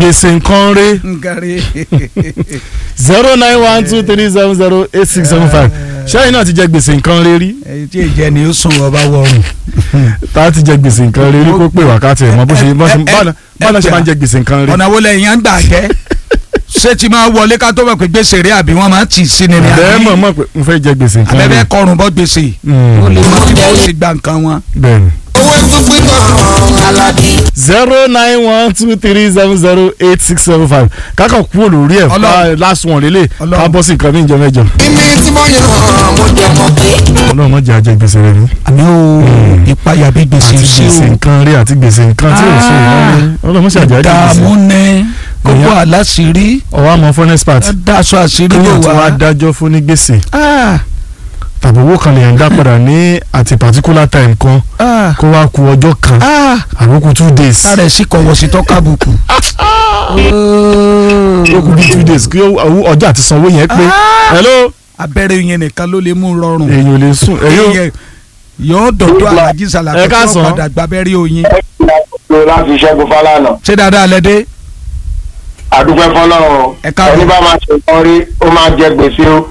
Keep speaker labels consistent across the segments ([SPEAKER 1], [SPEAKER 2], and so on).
[SPEAKER 1] gbèsè nǹkan rẹ
[SPEAKER 2] nkari
[SPEAKER 1] zero nine one two three seven zero eight six seven five ṣẹ́yìn náà ti jẹ gbèsè nǹkan rẹ rí
[SPEAKER 2] èyí tí ìjẹ ni ó sùn ọba wọrùn.
[SPEAKER 1] tá a ti jẹ gbèsè nǹkan rẹ rí kó pè wákàtí ẹ̀ mọ́ bó ṣe bó ṣe báná báná ṣe máa ń jẹ gbèsè nǹkan rẹ.
[SPEAKER 2] ọ̀nà wo lẹ́yìn à ń gbà jẹ́ ṣé ti máa wọlé ká tó mọ̀ pé gbèsè rí àbí wọ́n máa tì í sí ni ni
[SPEAKER 1] bẹ́ẹ̀ mọ̀
[SPEAKER 2] àbí
[SPEAKER 1] mọ̀ pé n fẹ́ jẹ gbèsè nǹkan rẹ.
[SPEAKER 2] abẹ́bẹ́ kọrùn bọ́ gbèsè
[SPEAKER 1] Mm.
[SPEAKER 2] ó lè mọ tí wọ́n sì gba nǹkan wọn.
[SPEAKER 1] bẹ́ẹ̀ni.
[SPEAKER 3] owó tún pín kan alábí.
[SPEAKER 1] zero nine one two three seven zero eight six seven five kákan kúrò lórí ẹ̀
[SPEAKER 2] Ọlọ́run.
[SPEAKER 1] fa last one lélẹ̀
[SPEAKER 2] Ọlọ́run.
[SPEAKER 1] ká bọ́ sí nǹkan ní ìjọ mẹ́jọ.
[SPEAKER 3] ibi tí mo yàn mo jẹ mọ pé.
[SPEAKER 1] ọlọ́run má jẹ́ ajẹ́ gbèsè rẹ ní.
[SPEAKER 2] àmì ó ìpayà bí gbèsè
[SPEAKER 1] àti
[SPEAKER 2] sí
[SPEAKER 1] gbèsè
[SPEAKER 2] o
[SPEAKER 1] nǹkan rí àti gbèsè nǹkan tí ò ṣe ìlànà ọlọ́run má ṣe àjẹ́ ajẹ́
[SPEAKER 2] dààmú
[SPEAKER 1] gbèsè.
[SPEAKER 2] ní kókó
[SPEAKER 1] Èèyàn-
[SPEAKER 2] àláṣírí
[SPEAKER 1] ọwọ́ àmọ́ furnace part
[SPEAKER 2] dáṣọ àṣírí
[SPEAKER 1] kéèyàn
[SPEAKER 2] ló
[SPEAKER 1] tí wọ́n á
[SPEAKER 2] wà.
[SPEAKER 1] dájọ́ fún ní gbèsè
[SPEAKER 2] Ah,
[SPEAKER 1] tàbí owó kan lèèyàn dá padà ní àti particular time kan
[SPEAKER 2] ah,
[SPEAKER 1] kó wá ku ọjọ́ kan
[SPEAKER 2] ah.
[SPEAKER 1] àbókù two days
[SPEAKER 2] sára ẹ̀ sì kọ̀wọ̀ sí tọ́ka bùkù.
[SPEAKER 1] ó kù bí two days kí owó- ọjọ́ àti sanwó yẹn pé hello
[SPEAKER 2] abẹ́rẹ́ yẹn nìkan ló lè mú rọrùn.
[SPEAKER 1] èèyàn ò lè sùn ẹ̀yọ́
[SPEAKER 2] Èèyàn yóò dọ̀dọ̀ alájí sàlàkẹ́
[SPEAKER 1] Ẹ
[SPEAKER 2] tó
[SPEAKER 1] káàsán.
[SPEAKER 2] padà gbábẹ́rẹ́ oyin.
[SPEAKER 4] tó láti ṣẹ́gun fálànà
[SPEAKER 2] ṣé dáadáa lẹ́dẹ́
[SPEAKER 4] àdúpẹ́ fọlọ́run
[SPEAKER 2] Ẹ káàbọ̀.
[SPEAKER 4] ẹni bá máa ṣe nǹkan rí ó máa jẹ gbèsè o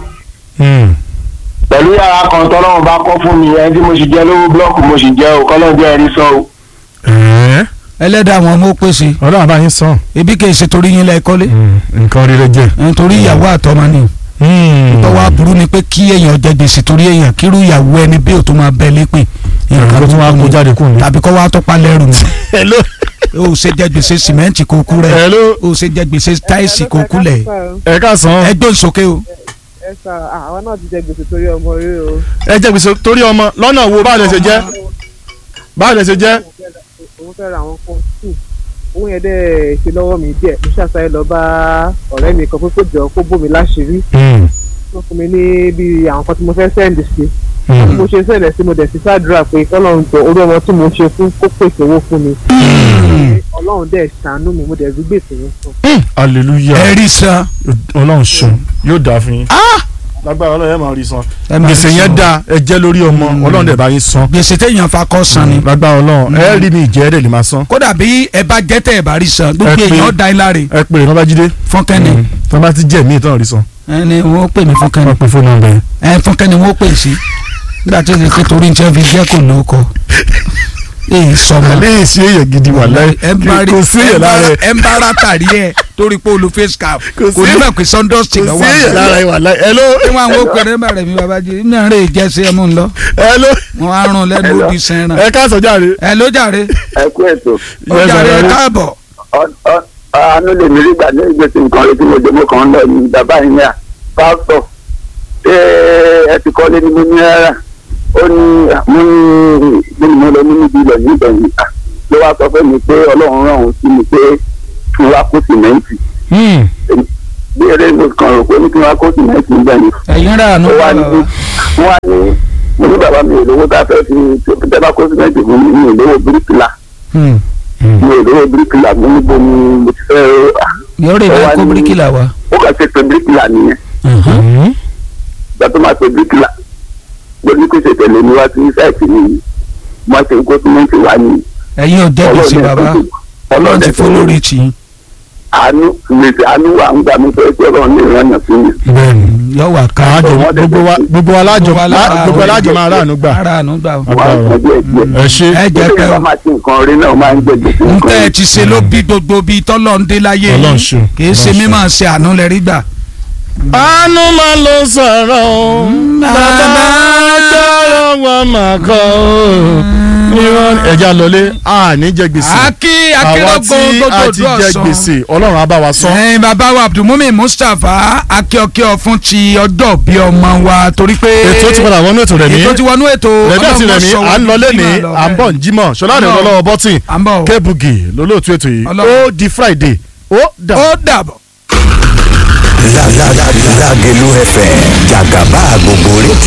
[SPEAKER 4] pẹ̀lú yàrá kan tọ́lọ́run bá kọ́ fún mi ẹni tí mo sì jẹ lówó búlọ́ọ̀kù mo sì jẹ o kọ́lọ́ jẹ́ ẹ̀rí sọ o.
[SPEAKER 1] ẹ̀ẹ́
[SPEAKER 2] ẹlẹ́dàá àwọn ọmọ ó pèsè
[SPEAKER 1] ọlọ́run àbáyín sàn
[SPEAKER 2] ebi kì í ṣe torí yín lẹ́ẹ̀kọ́lé
[SPEAKER 1] nǹkan rere jẹ́
[SPEAKER 2] nítorí ìyàwó àtọmọ ni tọ́wọ́ aburú ni pé kí èèyàn jẹ gbèsè torí èèyàn kírú ìyàwó ẹni bí òtún máa bẹ lépè
[SPEAKER 1] nǹkan tó wá kó jáde kù ní.
[SPEAKER 2] tàbí kọ́ wá tọ́pa lẹ́rù ni
[SPEAKER 1] hello
[SPEAKER 2] o ò ṣe jẹ gbèsè sìmẹ́ǹtì kó kú rẹ̀
[SPEAKER 1] hello
[SPEAKER 2] o ò ṣe jẹ gbèsè táìsì kó kú lẹ̀
[SPEAKER 1] ẹ káàsán
[SPEAKER 2] ẹgbẹ́ ìsókè o
[SPEAKER 5] ẹ sà àwọn náà ti jẹ gbèsè torí ọmọ rí o.
[SPEAKER 1] ẹ jẹ gbèsè torí ọmọ lọ́nà wo báwo lẹ ṣe jẹ́ báwo lẹ ṣe jẹ́
[SPEAKER 5] òun fẹ́ ra àwọn kan tù owó yẹn dẹ́ ṣe lọ́wọ́ mi díẹ̀ mo ṣàṣàyẹ lọ bá ọ̀rẹ́ mi kan pé kó jọ kó bò mí láṣìírí tó fún mi ní bí àwọn kan tí mo fẹ́ sẹ́ǹdì sí bí mo ṣe sẹ́ǹdì sí mo dẹ̀ sí ṣàdúrà pé kọ́lọ́run jọ orí ọmọ tí mo ṣe fún kó pèsè owó fún mi ọlọ́run dẹ̀ ṣàánú mi mo dẹ̀ rí gbèsè yẹn fún.
[SPEAKER 1] hallelujah
[SPEAKER 2] ẹ̀rí san
[SPEAKER 1] ọlọ́run sùn yóò dáa fún yín lágbára ọlọ́run ẹ máa rí san
[SPEAKER 2] ẹ máa rí
[SPEAKER 1] gbèsè
[SPEAKER 2] san.
[SPEAKER 1] yẹn dáa ẹ jẹ́ lórí ọmọ ọlọ́run dẹ̀ bá yín san
[SPEAKER 2] gbèsè téèyàn fa kọ́ san ni
[SPEAKER 1] lágbára ọlọ́run ẹ rí mi ìjẹ́ ẹ̀ dẹ̀ lè máa san
[SPEAKER 2] kódà bí ẹ bá jẹ́ tẹ̀ ẹ bá rí san gbogbo
[SPEAKER 1] Ẹ pé-
[SPEAKER 2] èèyàn dá ẹ láre
[SPEAKER 1] ẹ pè é lọ́bàjídé
[SPEAKER 2] fúnkẹ́ni
[SPEAKER 1] tí wọ́n bá ti jẹ́ mí ìtàn rí san
[SPEAKER 2] ẹni wọ́n pè mí fúnkẹ́ni
[SPEAKER 1] wọ́n pe fóònù nọ́mbà yẹn.
[SPEAKER 2] ẹ fúnkẹ́ni wọ́n pè sí nígbà tó ṣe pé torí ní tí wọ́n fi jẹ́ kò ló kọ èyí sọmọ
[SPEAKER 1] alẹ́ èsì èyàn gidi wà láyé
[SPEAKER 2] ẹ ń bá rí
[SPEAKER 1] kò sí èyàn lára ẹ
[SPEAKER 2] ẹ ń bá ara tàrí ẹ torí pé olú face cap
[SPEAKER 1] Kò
[SPEAKER 2] kò
[SPEAKER 1] sí-
[SPEAKER 2] ní mọ̀ pé sundust
[SPEAKER 1] kò
[SPEAKER 2] lọ́wọ́
[SPEAKER 1] sí èyàn lára ẹ wà láyé ẹ ló
[SPEAKER 2] tí wọn àwọn òpèrè ń bẹ̀rẹ̀ mi bàbá jẹ iná rẹ̀ jẹ́ sí ẹmu ńlọ
[SPEAKER 1] ẹ ló
[SPEAKER 2] wọn á rún lẹ́nu òbí sẹ́ran
[SPEAKER 1] ẹ káàsán jáde.
[SPEAKER 2] ẹ ló jàre
[SPEAKER 4] ẹ kú ètò
[SPEAKER 2] ó jàre ẹ káàbọ̀
[SPEAKER 4] àánú lè mí rí gbà ní ìgbésí nǹkan rí tí mo jẹ mọ́ kàn ń lọ ní bàbá yín yà pásítọ̀ ṣé ẹ ti kọ́lé ní mo ní rárá ó ní mo ní mo ní mo lọ ní níbi ilẹ̀ níbẹ̀ yìí à ló wá sọ fún mi pé ọlọ́run rán òun sí mi pé kí n wá kó sìmẹ́ǹtì bí eré mo kàn rò pé ní kí n wá kó sìmẹ́ǹtì níbẹ̀ yìí
[SPEAKER 2] ẹ̀yin rà nù
[SPEAKER 4] ó wá ní wọ́n wá ní mo ní bàbá mi ò lówó tá a fẹ́ fi tẹ́ bá kó sìmẹ́ǹtì fún mi mi ò lówó bíríkìlà mi ò lówó bíríkìlà mo ní bo ni mo ti fẹ́ rà
[SPEAKER 2] yóò rè bá kó bíríkìlà wa
[SPEAKER 4] ó kà ṣe pé bíríkìlà nìyẹn ìgbà tó máa pe bíríkìlà lórí pèsè tẹ̀lé mi wá sí sáìtì mi mo ṣe kó símẹ́ǹtì wá ní
[SPEAKER 2] ẹ̀yin ò jẹ́ gbèsè bàbá ọlọ́run ti fún lórí tì í
[SPEAKER 4] àánú gbèsè àánú wà ń gbà mí pé kí ọlọ́run lè rán yàn sí mi.
[SPEAKER 1] bẹ́ẹ̀ni
[SPEAKER 2] yọ wà ká
[SPEAKER 1] àjọ gbogbo wa gbogbo wa lájọ gbogbo wa lájọ máa ráàánú gbà.
[SPEAKER 2] ara àánú gbà ó.
[SPEAKER 4] wà á sọ díẹ̀ díẹ̀.
[SPEAKER 1] ẹ ṣe
[SPEAKER 2] ẹ jẹ́
[SPEAKER 4] bí
[SPEAKER 2] pé
[SPEAKER 4] ẹ bá máa ṣe nǹkan rí náà máa ń jẹ gbèsè
[SPEAKER 2] n
[SPEAKER 4] nǹkan
[SPEAKER 2] tẹ́ ẹ
[SPEAKER 4] rí.
[SPEAKER 2] ti ṣe ló bí gbogbo bíi tọ́lọ́ ń dé láyé
[SPEAKER 1] Ọlọ́run
[SPEAKER 2] yìí
[SPEAKER 1] ṣeun,
[SPEAKER 2] kì í ṣe
[SPEAKER 1] Ọlọ́run
[SPEAKER 2] mímọ̀ ṣe àánú lẹ rí gbà.
[SPEAKER 1] àánú máa ló sọ̀rọ̀ o bàbá jọ̀rọ̀ wọn máa kọ́ o níwọ̀n ẹja lọlé àní jẹ gbèsè
[SPEAKER 2] akí
[SPEAKER 1] àwa
[SPEAKER 2] akérògbò
[SPEAKER 1] tí a ti
[SPEAKER 2] gbogbo
[SPEAKER 1] jẹ
[SPEAKER 2] ọ̀sán.
[SPEAKER 1] gbèsè ọlọ́run á bá wa san.
[SPEAKER 2] ẹ̀yin bàbá wa abdulmumin mustapha akíọkíọ fún ti ọjọ́ bí ọmọ wa torí pé
[SPEAKER 1] ètò ti padà wọnú ètò rẹ̀ mí
[SPEAKER 2] ètò ti wọnú ètò
[SPEAKER 1] rẹ̀mí àti rẹ̀mí
[SPEAKER 2] sọ
[SPEAKER 1] à ń lọ lẹ́ni
[SPEAKER 2] bímọ lọ,
[SPEAKER 1] à ń bọ̀ ń jímọ̀ ṣọlá rẹ̀
[SPEAKER 2] Ọlọ́run.
[SPEAKER 1] lọ́wọ́ bọ́tìn
[SPEAKER 2] à ń bọ̀ o.
[SPEAKER 1] kébùgì lólóòtú ètò yìí
[SPEAKER 2] Ọlọ́run.
[SPEAKER 1] ó di friday ó dà.
[SPEAKER 2] ó dàbọ̀.
[SPEAKER 6] Lágẹ̀lú FM jàgàbá gbogbo rétí.